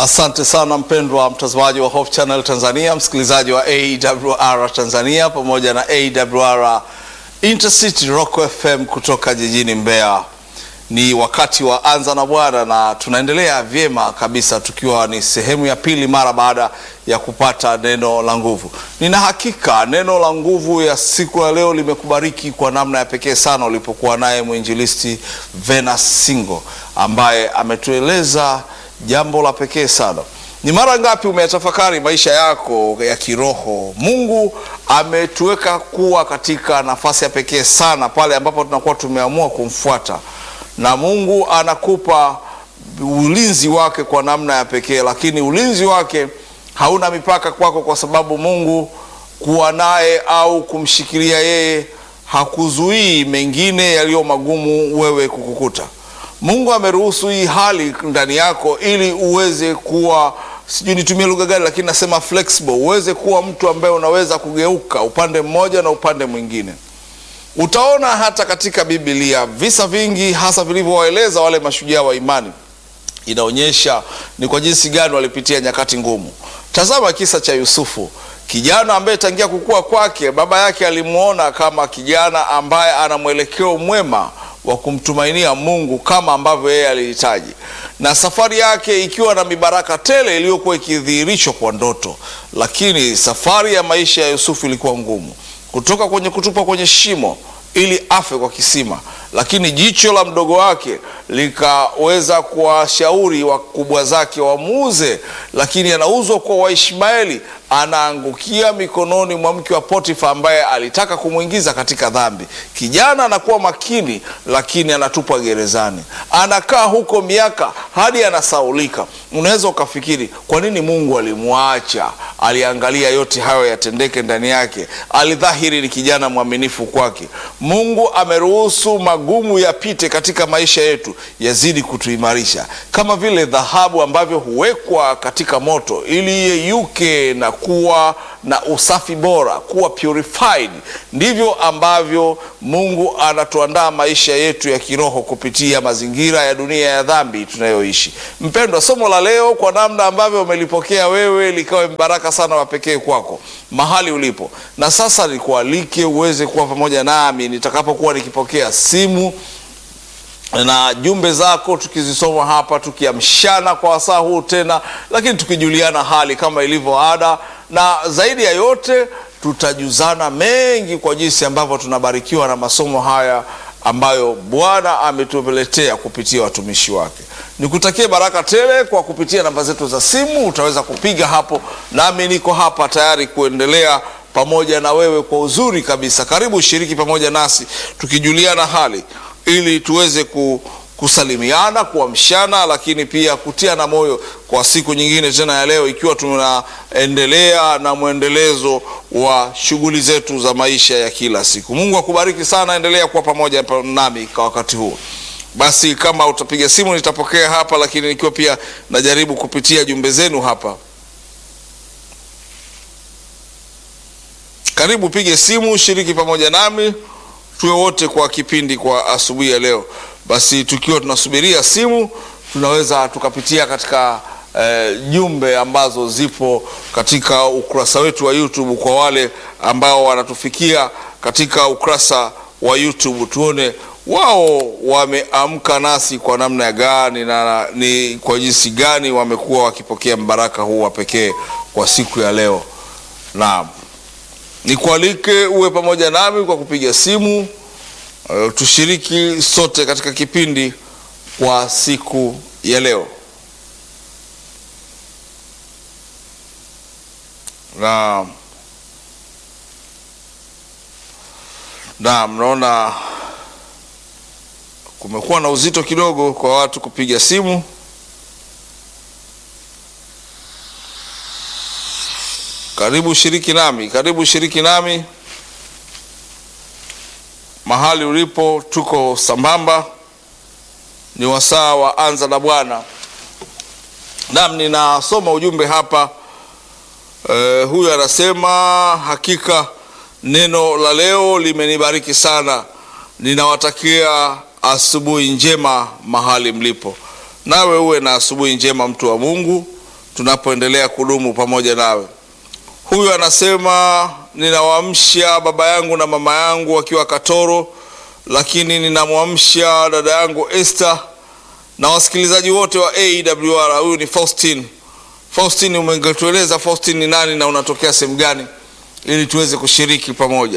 Asante sana mpendwa mtazamaji wa Hope Channel Tanzania, msikilizaji wa AWR Tanzania pamoja na AWR Intercity Rock FM kutoka jijini Mbeya. Ni wakati wa anza na Bwana na tunaendelea vyema kabisa, tukiwa ni sehemu ya pili mara baada ya kupata neno la nguvu. Nina hakika neno la nguvu ya siku ya leo limekubariki kwa namna ya pekee sana, ulipokuwa naye mwinjilisti Venus Singo ambaye ametueleza jambo la pekee sana. Ni mara ngapi umeyatafakari maisha yako ya kiroho? Mungu ametuweka kuwa katika nafasi ya pekee sana pale ambapo tunakuwa tumeamua kumfuata, na Mungu anakupa ulinzi wake kwa namna ya pekee, lakini ulinzi wake hauna mipaka kwako, kwa sababu Mungu kuwa naye au kumshikilia yeye hakuzuii mengine yaliyo magumu wewe kukukuta. Mungu ameruhusu hii hali ndani yako ili uweze kuwa, sijui nitumie lugha gani, lakini nasema flexible, uweze kuwa mtu ambaye unaweza kugeuka upande mmoja na upande mwingine. Utaona hata katika Biblia visa vingi, hasa vilivyowaeleza wale mashujaa wa imani, inaonyesha ni kwa jinsi gani walipitia nyakati ngumu. Tazama kisa cha Yusufu, kijana ambaye tangia kukua kwake baba yake alimwona kama kijana ambaye ana mwelekeo mwema wa kumtumainia Mungu kama ambavyo yeye alihitaji, na safari yake ikiwa na mibaraka tele iliyokuwa ikidhihirishwa kwa ndoto. Lakini safari ya maisha ya Yusufu ilikuwa ngumu, kutoka kwenye kutupa kwenye shimo ili afe kwa kisima, lakini jicho la mdogo wake likaweza kuwashauri wakubwa zake wamuuze, lakini anauzwa kwa Waishmaeli, anaangukia mikononi mwa mke wa Potifa ambaye alitaka kumwingiza katika dhambi. Kijana anakuwa makini, lakini anatupwa gerezani, anakaa huko miaka hadi anasaulika. Unaweza ukafikiri kwa nini Mungu alimwacha? Aliangalia yote hayo yatendeke ndani yake, alidhahiri ni kijana mwaminifu kwake. Mungu ameruhusu magumu yapite katika maisha yetu, yazidi kutuimarisha, kama vile dhahabu ambavyo huwekwa katika moto ili iyeyuke na kuwa na usafi bora, kuwa purified. Ndivyo ambavyo Mungu anatuandaa maisha yetu ya kiroho kupitia mazingira ya dunia ya dhambi tunayoishi. Mpendwa, somo la leo kwa namna ambavyo umelipokea wewe likawe mbaraka sana wa pekee kwako mahali ulipo, na sasa nikualike uweze kuwa pamoja nami nitakapokuwa nikipokea simu na jumbe zako tukizisoma hapa, tukiamshana kwa wasaa huu tena, lakini tukijuliana hali kama ilivyo ada, na zaidi ya yote tutajuzana mengi kwa jinsi ambavyo tunabarikiwa na masomo haya ambayo Bwana ametupeletea kupitia watumishi wake. Nikutakie baraka tele kwa kupitia namba zetu za simu, utaweza kupiga hapo, nami niko hapa tayari kuendelea pamoja na wewe kwa uzuri kabisa. Karibu ushiriki pamoja nasi tukijuliana hali ili tuweze kusalimiana, kuamshana, lakini pia kutiana moyo kwa siku nyingine tena ya leo, ikiwa tunaendelea na mwendelezo wa shughuli zetu za maisha ya kila siku. Mungu akubariki sana, endelea kuwa pamoja nami kwa wakati huu. Basi kama utapiga simu nitapokea hapa, lakini nikiwa pia najaribu kupitia jumbe zenu hapa. Karibu pige simu, shiriki pamoja nami tuwe wote kwa kipindi kwa asubuhi ya leo. Basi tukiwa tunasubiria simu, tunaweza tukapitia katika eh, jumbe ambazo zipo katika ukurasa wetu wa YouTube kwa wale ambao wanatufikia katika ukurasa wa YouTube, tuone wao wameamka nasi kwa namna gani na ni kwa jinsi gani wamekuwa wakipokea mbaraka huu wa pekee kwa siku ya leo. Naam. Nikualike uwe pamoja nami kwa kupiga simu uh, tushiriki sote katika kipindi kwa siku ya leo. Na na mnaona kumekuwa na uzito kidogo kwa watu kupiga simu. Karibu shiriki nami, karibu shiriki nami mahali ulipo, tuko sambamba. Ni wasaa wa anza na Bwana. Naam, ninasoma ujumbe hapa. E, huyu anasema hakika neno la leo limenibariki sana. Ninawatakia asubuhi njema mahali mlipo. Nawe uwe na asubuhi njema, mtu wa Mungu. tunapoendelea kudumu pamoja nawe. Huyu anasema ninawaamsha baba yangu na mama yangu wakiwa Katoro, lakini ninamwamsha dada yangu Esther na wasikilizaji wote wa AWR. Huyu ni Faustin. Faustin, umengetueleza Faustin ni nani na unatokea sehemu gani, ili tuweze kushiriki pamoja.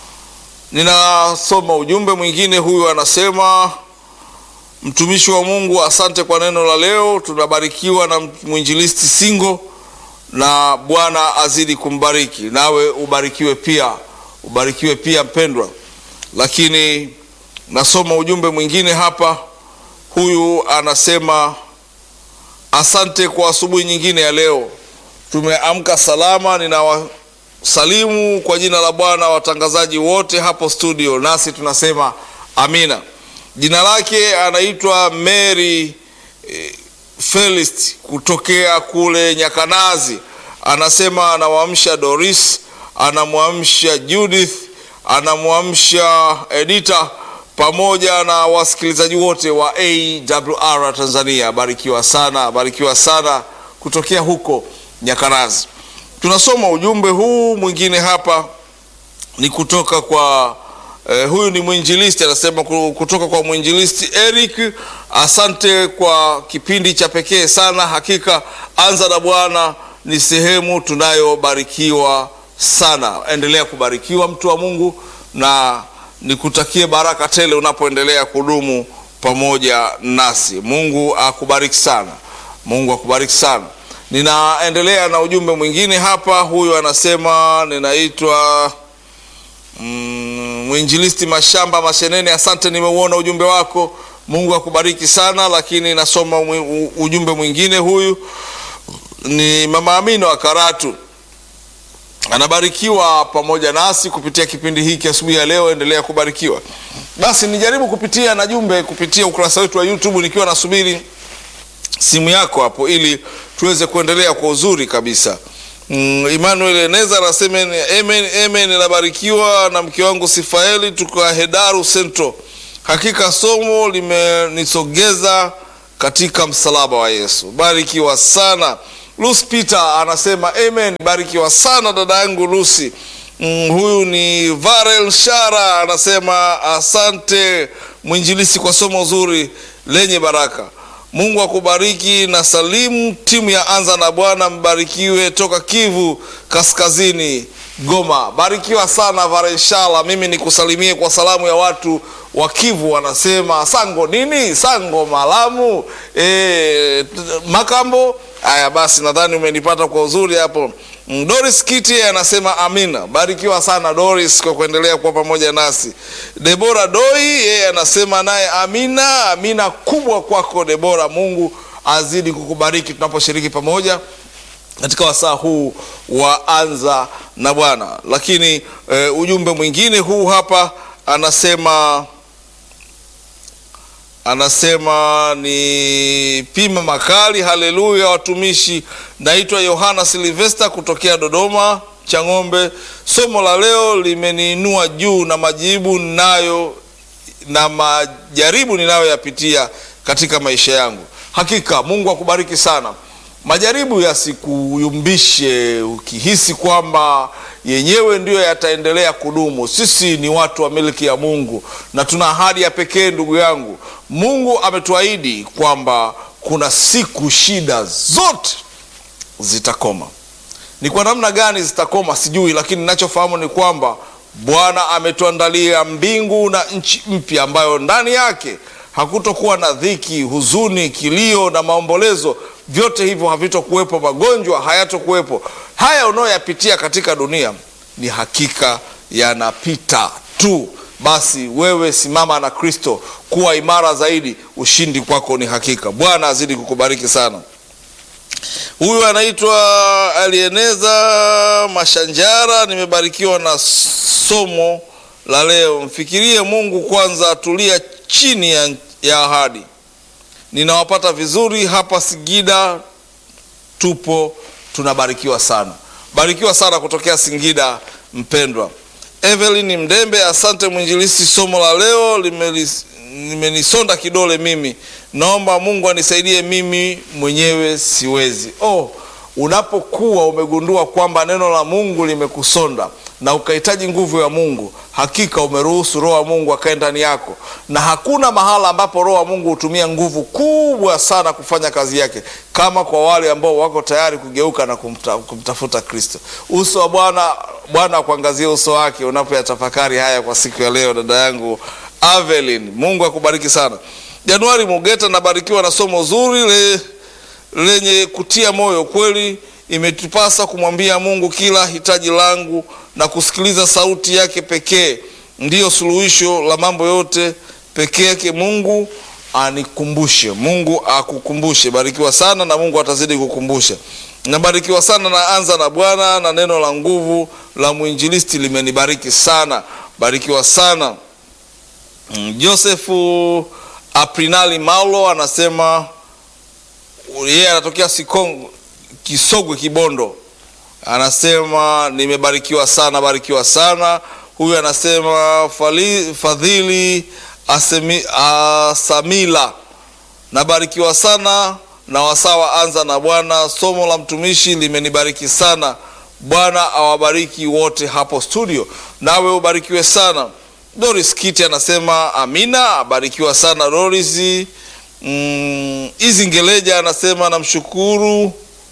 Ninasoma ujumbe mwingine. Huyu anasema mtumishi wa Mungu, asante kwa neno la leo. Tunabarikiwa na mwinjilisti Singo na Bwana azidi kumbariki, nawe ubarikiwe pia, ubarikiwe pia mpendwa. Lakini nasoma ujumbe mwingine hapa. Huyu anasema asante kwa asubuhi nyingine ya leo, tumeamka salama. Ninawasalimu kwa jina la Bwana watangazaji wote hapo studio, nasi tunasema amina. Jina lake anaitwa Mary eh, Felist kutokea kule Nyakanazi. Anasema anamwamsha Doris, anamwamsha Judith, anamwamsha Edita pamoja na wasikilizaji wote wa AWR Tanzania. Barikiwa sana, barikiwa sana kutokea huko Nyakanazi. Tunasoma ujumbe huu mwingine hapa ni kutoka kwa Eh, huyu ni mwinjilisti anasema kutoka kwa mwinjilisti Eric. Asante kwa kipindi cha pekee sana, hakika anza na Bwana ni sehemu tunayobarikiwa sana. Endelea kubarikiwa mtu wa Mungu, na nikutakie baraka tele unapoendelea kudumu pamoja nasi. Mungu akubariki sana, Mungu akubariki sana. Ninaendelea na ujumbe mwingine hapa. Huyu anasema ninaitwa Mm, mwinjilisti Mashamba Mashenene, asante, nimeuona ujumbe wako. Mungu akubariki sana. Lakini nasoma ujumbe mwingine. Huyu ni mama Amina wa Karatu, anabarikiwa pamoja nasi kupitia kipindi hiki asubuhi ya leo. Endelea kubarikiwa. Basi nijaribu kupitia na jumbe kupitia ukurasa wetu wa YouTube, nikiwa nasubiri simu yako hapo, ili tuweze kuendelea kwa uzuri kabisa. Mm, Emmanuel Eneza anasema amen, amen, nabarikiwa na mke wangu Sifaeli tuka Hedaru Central. Hakika somo limenisogeza katika msalaba wa Yesu. Barikiwa sana. Lucy Peter anasema amen, barikiwa sana dada yangu Lucy. Mm, huyu ni Varel Shara anasema asante mwinjilisi kwa somo zuri lenye baraka. Mungu akubariki na salimu timu ya Anza na Bwana, mbarikiwe toka Kivu Kaskazini, Goma. Barikiwa sana Varenshala. Mimi nikusalimie kwa salamu ya watu wa Kivu, wanasema sango nini, sango malamu e, makambo haya. Basi nadhani umenipata kwa uzuri hapo. Doris Kiti anasema amina. Barikiwa sana Doris kwa kuendelea kuwa pamoja nasi. Debora Doi yeye anasema naye amina. Amina kubwa kwako Debora, Mungu azidi kukubariki tunaposhiriki pamoja katika wasaa huu wa Anza na Bwana. Lakini e, ujumbe mwingine huu hapa anasema anasema ni pima makali. Haleluya watumishi, naitwa Yohana Silvesta kutokea Dodoma Chang'ombe. Somo la leo limeniinua juu na majibu nayo na majaribu ninayoyapitia katika maisha yangu. Hakika Mungu akubariki sana. Majaribu yasikuyumbishe ukihisi kwamba yenyewe ndiyo yataendelea kudumu. Sisi ni watu wa miliki ya Mungu na tuna ahadi ya pekee, ndugu yangu. Mungu ametuahidi kwamba kuna siku shida zote zitakoma. Ni kwa namna gani zitakoma sijui, lakini ninachofahamu ni kwamba Bwana ametuandalia mbingu na nchi mpya ambayo ndani yake hakutokuwa na dhiki, huzuni, kilio na maombolezo. Vyote hivyo havitokuwepo, magonjwa hayatokuwepo. Haya unayoyapitia katika dunia ni hakika yanapita tu. Basi wewe simama na Kristo, kuwa imara zaidi, ushindi kwako ni hakika. Bwana azidi kukubariki sana. Huyu anaitwa Alieneza Mashanjara, nimebarikiwa na somo la leo. Mfikirie Mungu kwanza, tulia chini ya, ya ahadi. Ninawapata vizuri hapa Singida, tupo tunabarikiwa sana. Barikiwa sana kutokea Singida, mpendwa. Evelyn Mdembe, asante mwinjilisi, somo la leo limenisonda kidole mimi. Naomba Mungu anisaidie, mimi mwenyewe siwezi. Oh, unapokuwa umegundua kwamba neno la Mungu limekusonda na ukahitaji nguvu ya Mungu, hakika umeruhusu Roho wa Mungu akae ndani yako, na hakuna mahala ambapo Roho wa Mungu hutumia nguvu kubwa sana kufanya kazi yake kama kwa wale ambao wako tayari kugeuka na kumta, kumtafuta Kristo. Uso wa Bwana, Bwana akuangazie uso wake unapoyatafakari haya kwa siku ya leo, dada yangu Avelin. Mungu akubariki sana. Januari Mugeta, nabarikiwa na somo zuri le, lenye kutia moyo kweli. Imetupasa kumwambia Mungu kila hitaji langu na kusikiliza sauti yake pekee, ndiyo suluhisho la mambo yote pekee yake. Mungu anikumbushe, Mungu akukumbushe. Barikiwa sana na Mungu atazidi kukumbusha. Nabarikiwa sana na anza na Bwana na neno la nguvu la mwinjilisti limenibariki sana. Barikiwa sana. Mm, Josefu Aprinali Maulo anasema yeye anatokea Sikongo, Kisogwe, Kibondo. Anasema nimebarikiwa sana, barikiwa sana. Huyu anasema fali, Fadhili Asemi, Asamila, nabarikiwa sana na wasawa anza na Bwana. Somo la mtumishi limenibariki sana. Bwana awabariki wote hapo studio, nawe ubarikiwe sana. Doris Kiti anasema amina, abarikiwa sana Doris. Mm, Izingeleja anasema namshukuru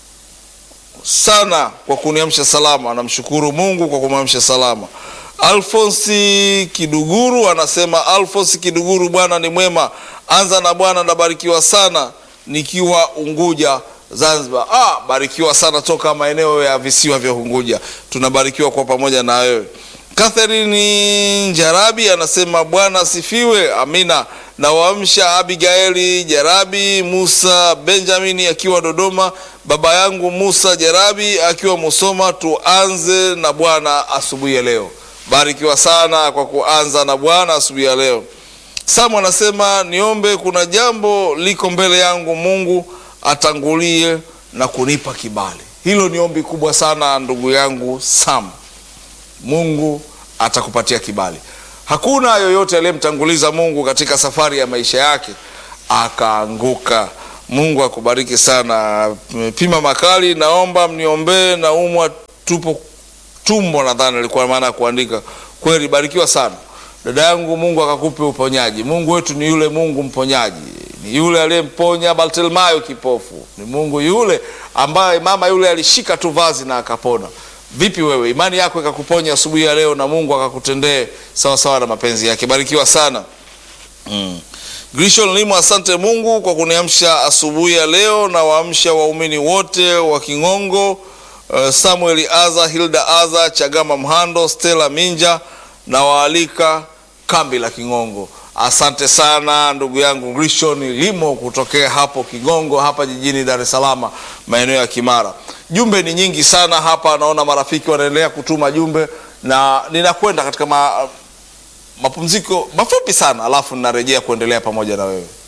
sana kwa kuniamsha salama, namshukuru Mungu kwa kumwamsha salama. Alfonsi Kiduguru anasema Alfonsi Kiduguru, Bwana ni mwema, anza na Bwana, nabarikiwa sana nikiwa Unguja Zanzibar. Ah, barikiwa sana toka maeneo ya visiwa vya Unguja, tunabarikiwa kwa pamoja na wewe. Catherine Njarabi anasema Bwana asifiwe, amina. Na waamsha Abigaili Jarabi, Musa Benjamini akiwa Dodoma, baba yangu Musa Jarabi akiwa Musoma. Tuanze na Bwana asubuhi ya leo. Barikiwa sana kwa kuanza na Bwana asubuhi ya leo. Samu anasema niombe, kuna jambo liko mbele yangu, Mungu atangulie na kunipa kibali. Hilo ni ombi kubwa sana ndugu yangu Sam. Mungu atakupatia kibali. Hakuna yoyote aliyemtanguliza Mungu katika safari ya maisha yake akaanguka. Mungu akubariki sana. Pima makali, naomba mniombee, naumwa tupo tumbo, nadhani alikuwa maana ya kuandika. Kweli, barikiwa sana dada yangu, Mungu akakupe uponyaji. Mungu wetu ni yule Mungu mponyaji, ni yule aliyemponya Bartimayo kipofu, ni Mungu yule ambaye mama yule alishika tu vazi na akapona. Vipi wewe, imani yako ikakuponya asubuhi ya leo na Mungu akakutendee sawa sawa na mapenzi yake. Barikiwa sana mm. Grishon Limo, asante Mungu kwa kuniamsha asubuhi ya leo na waamsha waumini wote wa King'ongo, uh, Samuel Aza, Hilda Aza, Chagama Mhando, Stella Minja na waalika kambi la King'ongo. Asante sana ndugu yangu Grishon Limo kutokea hapo King'ongo hapa jijini Dar es Salaam maeneo ya Kimara. Jumbe ni nyingi sana hapa, naona marafiki wanaendelea kutuma jumbe na ninakwenda katika ma, mapumziko mafupi sana, alafu ninarejea kuendelea pamoja na wewe.